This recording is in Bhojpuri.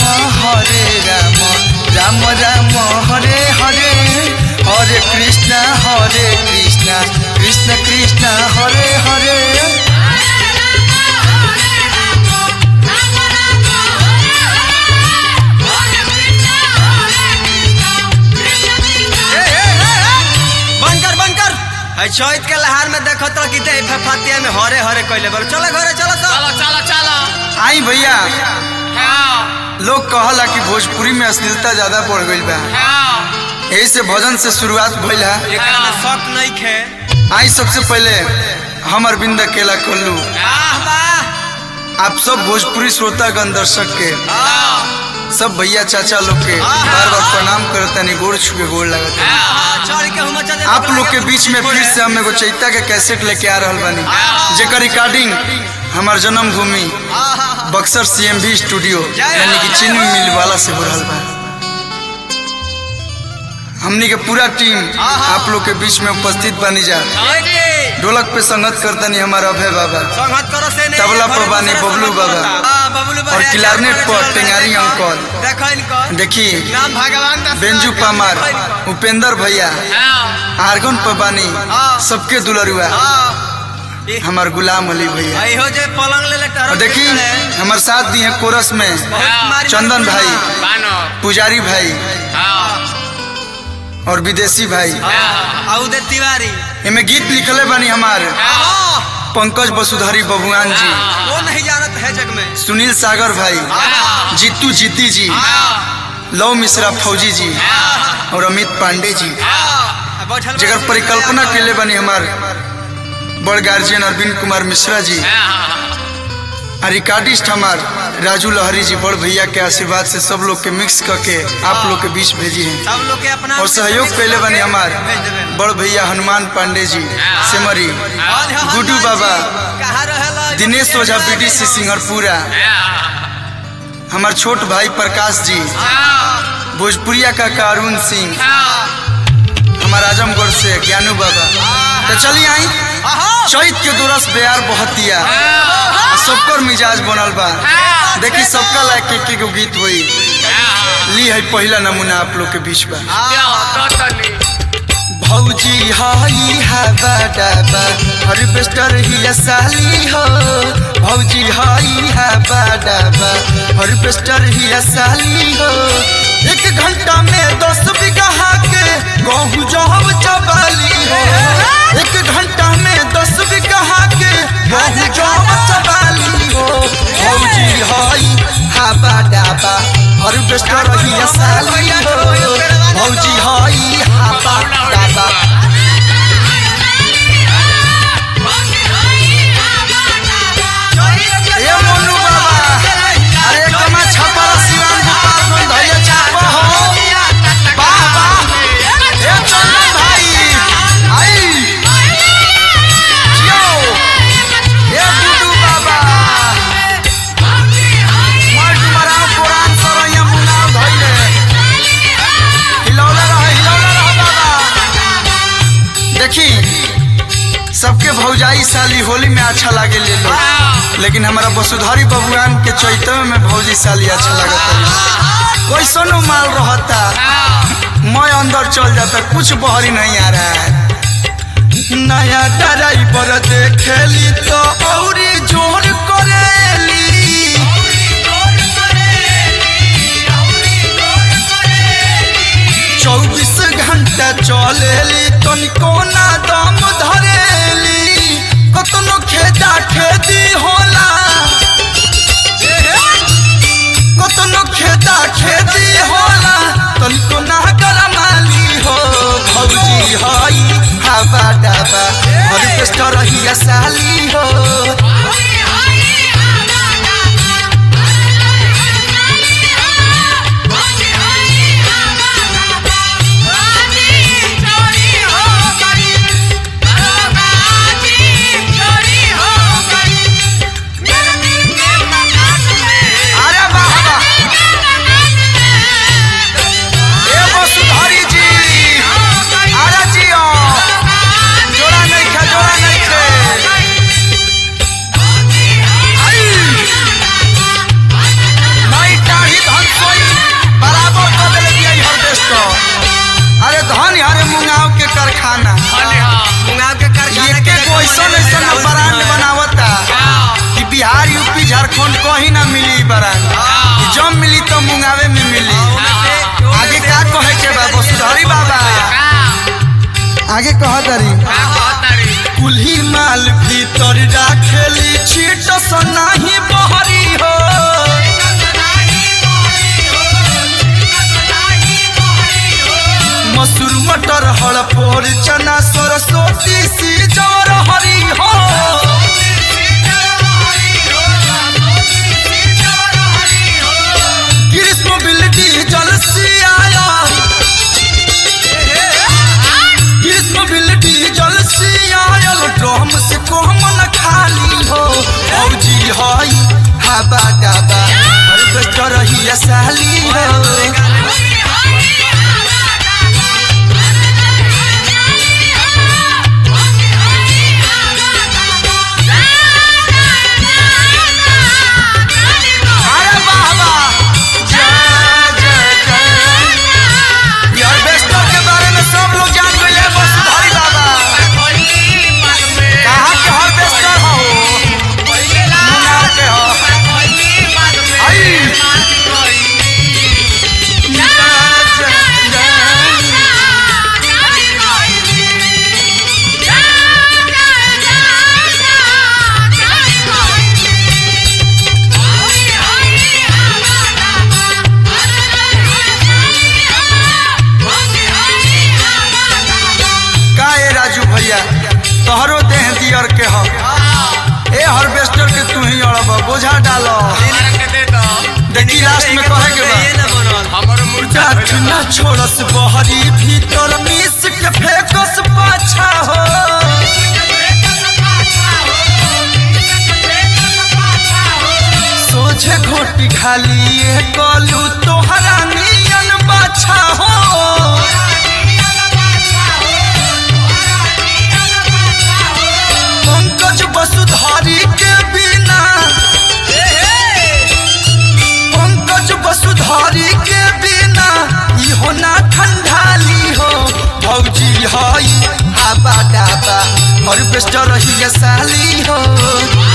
हरे राम राम राम हरे हरे हरे कृष्ण हरे कृष्ण कृष्ण कृष्ण हरे हरे बंकर बंकर है चैत के लहार में देखो तो कि दे फतिया में हरे हरे कइले बोल चलो घरे चलो तो चलो चलो चलो आई भैया हाँ लोग कहला कि भोजपुरी में अश्लीलता ज्यादा बढ़ गई बा हाँ यही से भजन से शुरुआत भइल है एकरा में शक नहीं खे आई सबसे पहले हम अरविंद अकेला कोल्लू वाह वाह आप सब भोजपुरी श्रोतागण दर्शक के हाँ सब भैया चाचा लोग के बार बार प्रणाम करतनी गोड़ छुके गोड़ लगता हाँ चढ़ के हम चले आप लोग के बीच में फिर से हम एगो चैता के कैसेट लेके आ रहल बानी जेकर रिकॉर्डिंग हमार जन्मभूमि बक्सर सीएमवी स्टूडियो यानी कि चीनी मिल वाला से हो रहल बा हमनी के पूरा टीम आप लोग के बीच में उपस्थित बनी जा ढोलक पे संगत करतनी हमारा अभय बाबा संगत करो से नहीं तबला पर बानी बबलू बाबा। हां बबलू बाबा और क्लारनेट पर टेंगारी अंकल। देखो इनको देखी नाम भगवान दास बेंजू पामार उपेंद्र भैया हाँ आर्गन पर बानी सबके दुलरुआ हां ये हमार गुलाम अली भैया आई हो जे पलंग ले ले और टहर देखी हमार साथ दी है कोरस में हाँ चंदन भाई बानो पुजारी भाई हाँ और विदेशी भाई हाँ आउदे तिवारी इनमें गीत लिखले बानी हमार हां पंकज वसुधारी बबुआन जी वो नहीं जानत है जग में सुनील सागर भाई हाँ जीतू जीती जी हाँ लव मिश्रा फौजी जी हाँ और अमित पांडे जी हाँ बैठल जगर परिकल्पना के लिए बनी हमार बड़ गार्जियन अरविंद कुमार मिश्रा जी हाँ और रिकॉर्डिस्ट हमार राजू लहरी जी बड़ भैया के आशीर्वाद से सब लोग के मिक्स करके आप लोग के बीच भेजी हैं सब लोग के अपना और सहयोग कैले बनी हमार भेज देबे बड़ भैया हनुमान पांडे जी सेमरी गुड्डू बाबा कहाँ रहेला दिनेश ओझा बीडीसी सिंगरपुरा हमार छोट भाई प्रकाश जी भोजपुरिया का अरुण सिंह हमार आजमगढ़ से ज्ञानू बाबा तो चलिए आई चैत के दुरस बेयार बहुत दिया सबकर मिजाज बनल बा देखी सबका लायक के के गो गीत होई ली है पहला नमूना आप लोग के बीच बा भौजी हाई हा बाडाबा हार्वेस्टर ही साली हो भौजी हाई हा बाडाबा हार्वेस्टर ही साली हो एक घंटा में दस बीघा के गहूँ जहब चबाली हो एक घंटा में दस बीघा के गहूँ जहब चबाली हो भौजी हाई हा बाडाबा हार्वेस्टर ही साली हो भौजी हाई हा बाडाबा ए मोनू बाबा अरे कमा छपा सिवान गोपाल में धैया छापा हो वाह वाह ए चंदन भाई आई जियो ए गुडू बाबा मार डुमरा पुरान सरैया मुना धैले हिलौला रह हिलौला रह बाबा देखी सबके भौजाई साली होली में अच्छा लागे ले लो लेकिन हमारा वसुधारी बबुआन के चैतव में भौजी साली अच्छा लगता कोई सोनो माल रहता मैं अंदर चल जाता कुछ बहरी नहीं आ रहा है नया ड्राइवर देखेली तो औरी जोर करेली चौबीस घंटा चलेली तनिको ना दम धरेली कतनो खेदा खेदी होला कतनो खेदा खेदी होला तनिको ना गरमाली हो भौजी हई हवा डाबा हर पेस्ट रही साली हो झारखंड कहीं ना मिली बरान जब मिली तो मुंगावे में मिली आगे का कहे के बा वसुधरी बाबा आगे कह दरी कुल्ही माल भीतर राखेली छीट सनाही बहरी हो मसूर मटर हड़पोर चना सरस्वती सी जवर हरी हो ग्रीष्म बिल्डी जल सियाया ग्रीष्म बिल्डी जल सियायल ड्रम से कोहम न खाली हो औजी हई हवा डाबा हार्वेस्टर ही साली हो अरे बाबा जय जय जय यार बेस्टर के बारे में सब लोग जान गए हैं बस भाई बाबा कहाँ के हर बेस्टर हो मुंगार के हो आई जय जय जय का ए राजू भैया तोहरो देह दियर के हो ए हार्वेस्टर के तू ही अड़ब बोझा डालो देखी लास्ट में कहे के बा जात ना छोड़स बहरी भीतर मिस के फेकस पाछा हो सोझे घोटी खाली ए कलू तोहरा नियन बाछा हो पंकज वसुधारी के बिना पंकज वसुधारी के बिना इहो ना ठंडाली हो भौजी हई आबा डाबा हार्वेस्टर ही साली हो